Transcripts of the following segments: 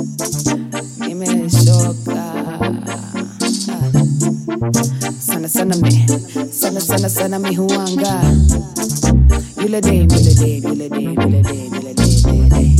Nimechoka sana sana mi sana sana sana mi huanga yule day yule day yule day yule day yule day yule day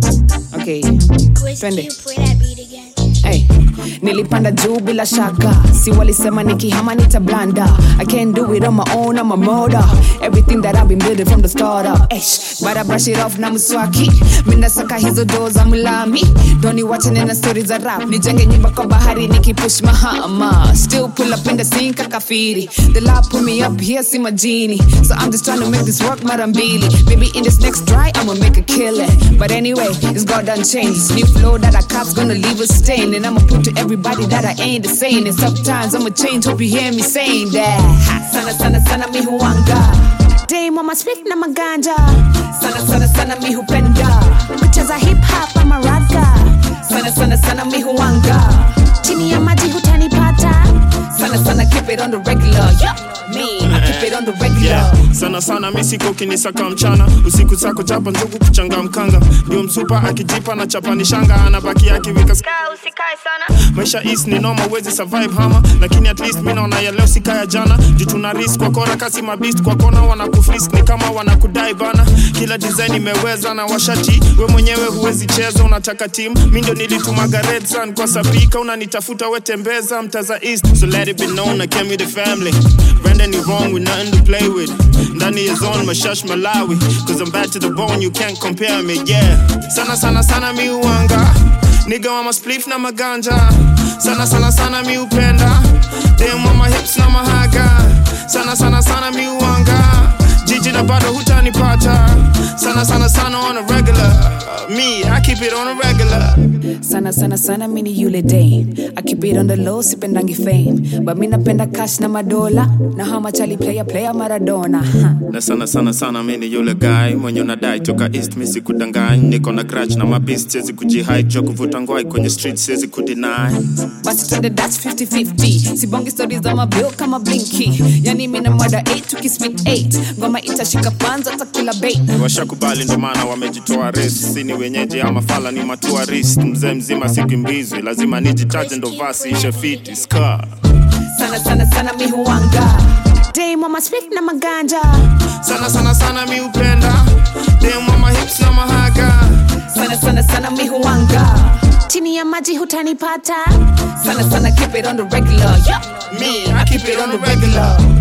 okay Chris, can Twende. you play that beat again? Hey, nilipanda juu bila shaka si walisema nikihama nitablanda i can't do it on my own i'm a murder everything that i've been building from the start up Eish, but i brush it off na mswaki minasaka hizo doo za mlami doni wache nena stori za rap nijenge nyumba kwa bahari nikipush mahama still pull up in the scene kakafiri the lab put me up here see my genie so i'm just trying to make this work mara mbili maybe in this next try i'ma make a killing but anyway it's god done changed new flow that i cop's gonna leave a stain and i'ma prove to everybody that i ain't the same and sometimes i'ma change hope you hear me saying that sana sana sana mi huanga Dame on my split na maganja sana sana sana mi hupenda kucheza hip hop ama raga sana sana sana mi huanga chini ya maji hutanipata sana sana keep it on the regular yeah. me I keep it on the regular Yeah. sana sana misiko kinisaka mchana usiku sako chapa njugu kuchanga mkanga ndio msupa akijipa na chapani shanga anabaki akiwika ska usikae sana maisha is ni noma wezi survive hama lakini at least mi naona ya leo sikaya jana juu tuna risk kwa kora kasi mabist kwa kona wanakufrisk ni kama wanakudai bana kila design imeweza na washati we mwenyewe huwezi cheza unataka team mi ndio nilitumaga red sun kwa sapika unanitafuta wetembeza mtaza east so let it be known I came with the family Brandon is wrong with nothing to play with ndani ya zone mashash malawi cause I'm bad to the bone you can't compare me yeah sana sana sana mi uanga Nigga wa maspliff na maganja sana sana sana mi upenda dem wa mahips na mahaga sana sana sana mi uanga jiji na bado hutanipata sana sana sana on a regular me I keep it on a regular sana sana sana mini yule dame I keep it on the low sipendangi fame but mi napenda cash na madola na how much ali player player maradona huh. na sana sana sana mi ni yule guy mwenye unadai toka east mi sikudangany niko na grudge na mabist siwezi kujihide jua kuvuta ngwai kwenye street siwezi kudeny basi twende that's 50-50 sibongi stori za mabil kama blinki yani mina mwada 8 tukispit 8 ngoma itashika panza takula bait washakubali ndo maana wamejitoa res si ni wenyeji ama fala ni matuarist mzee mzima sikimbizwi lazima nijitaje ndo vasi ishe fiti ska sana sana sana mi huanga dame on my split na maganja sana sana sana mi upenda dem wa mahips na mahaga sana sana sana mi huanga chini ya maji hutanipata sana sana keep it on the regular yeah. me I keep it on the regular